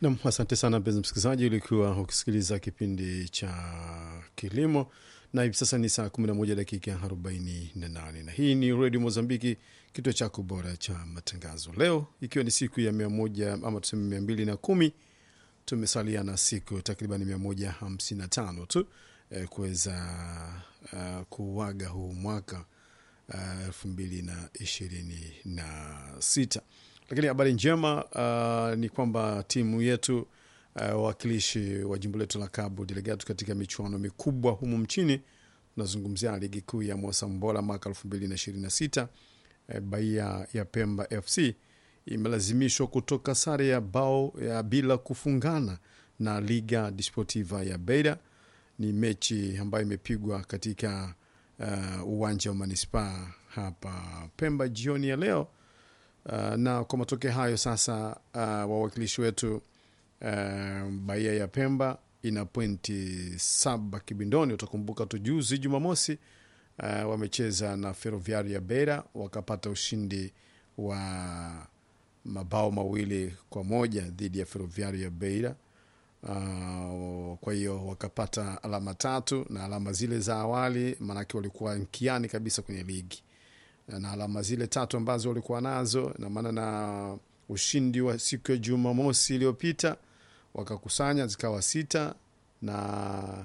Nam, asante sana mpenzi msikilizaji, ulikuwa ukisikiliza kipindi cha kilimo na hivi sasa ni saa 11 dakika 48 na hii ni redio Mozambiki, kituo chako bora cha matangazo. Leo ikiwa ni siku ya mia moja ama tuseme mia mbili na kumi tumesalia na siku takriban mia moja hamsini na tano tu eh, kuweza uh, kuuaga huu mwaka elfu mbili na ishirini na sita lakini habari njema uh, ni kwamba timu yetu wawakilishi uh, wa jimbo letu la Cabo Delgado katika michuano mikubwa humu mchini, tunazungumzia ligi kuu ya Mosambola mwaka elfu mbili na ishirini na sita uh, Bahia ya Pemba FC imelazimishwa kutoka sare ya bao ya bila kufungana na Liga Desportiva ya Beira. Ni mechi ambayo imepigwa katika uh, uwanja wa manispaa hapa Pemba jioni ya leo. Uh, na kwa matokeo hayo sasa, uh, wawakilishi wetu uh, Bahia ya Pemba ina pointi saba kibindoni. Utakumbuka tu juzi Jumamosi uh, wamecheza na Ferroviari ya Beira wakapata ushindi wa mabao mawili kwa moja dhidi ya Ferroviari ya Beira. Uh, kwa hiyo wakapata alama tatu na alama zile za awali, maanake walikuwa mkiani kabisa kwenye ligi na alama zile tatu ambazo walikuwa nazo na maana na ushindi wa siku ya Jumamosi iliyopita wakakusanya zikawa sita, na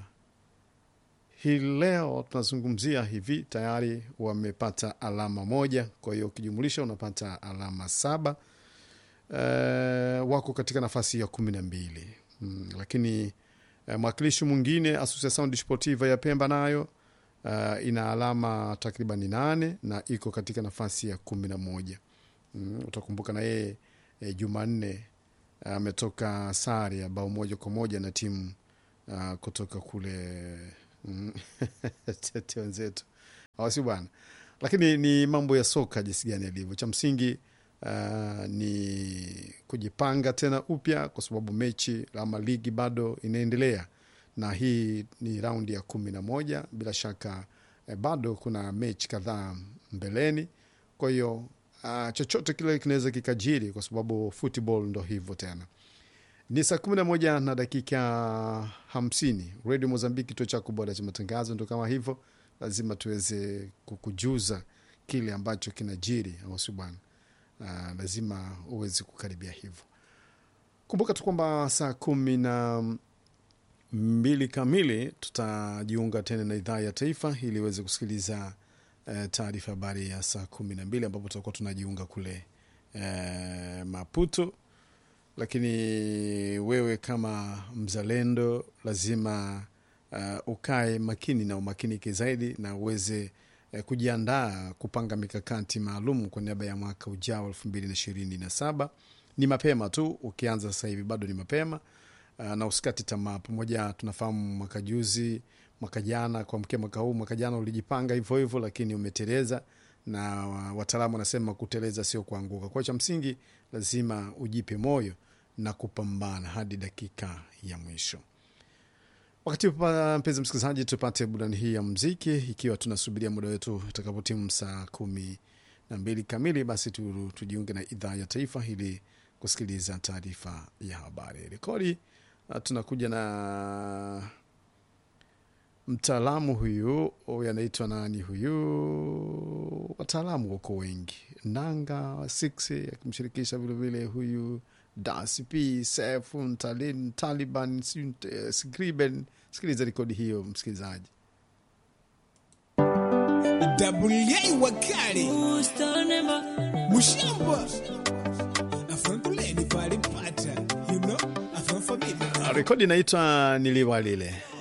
hii leo tunazungumzia hivi tayari wamepata alama moja, kwa hiyo ukijumulisha unapata alama saba. E, wako katika nafasi ya kumi na mbili. Hmm, lakini e, mwakilishi mwingine Associação Desportiva ya Pemba nayo Uh, ina alama takriban nane na iko katika nafasi ya kumi na moja. Mm, utakumbuka na yeye e, Jumanne ametoka uh, sare ya bao moja kwa moja na timu uh, kutoka kule mm, tete wenzetu awasi bwana, lakini ni mambo ya soka jinsi gani yalivyo. Cha msingi uh, ni kujipanga tena upya, kwa sababu mechi ama ligi bado inaendelea na hii ni raundi ya kumi na moja. Bila shaka eh, bado kuna mechi kadhaa mbeleni, kwa hiyo uh, chochote kile kinaweza kikajiri, kwa sababu football ndo hivyo tena. Ni saa kumi na moja na dakika hamsini. Radio Mozambiki, kituo chako bora cha matangazo. Ndo kama hivyo, lazima tuweze kukujuza kile ambacho kinajiri, au si bwana? Uh, lazima uweze kukaribia hivyo. Kumbuka tu kwamba saa kumi na mbili kamili tutajiunga tena na idhaa ya taifa ili iweze kusikiliza uh, taarifa habari ya saa kumi na mbili ambapo tutakuwa tunajiunga kule uh, Maputo. Lakini wewe kama mzalendo lazima uh, ukae makini na umakinike zaidi na uweze uh, kujiandaa kupanga mikakati maalum kwa niaba ya mwaka ujao elfu mbili na ishirini na saba. Ni mapema tu, ukianza sasa hivi bado ni mapema. Uh, na usikati tamaa. Pamoja tunafahamu mwaka juzi, mwaka jana, kuamkia mwaka huu, mwaka jana ulijipanga hivyo hivyo, lakini umeteleza, na wataalamu wanasema kuteleza sio kuanguka. Kwa cha msingi lazima ujipe moyo na kupambana hadi dakika ya mwisho. Wakati mpenzi msikilizaji, tupate burudani hii ya mziki, ikiwa tunasubiria muda wetu utakapotimu saa kumi na mbili kamili, basi tu, tujiunge na idhaa ya taifa ili kusikiliza taarifa ya habari. Rekodi tunakuja na mtaalamu huyu, huyu anaitwa nani huyu? Wataalamu wako wengi, Nanga 6 akimshirikisha vilevile huyu DSP Sefu Talin Taliban Skriben. Sikiliza rekodi hiyo msikilizaji. wakali mushamba afanguleni palipata you know rekodi inaitwa niliwalile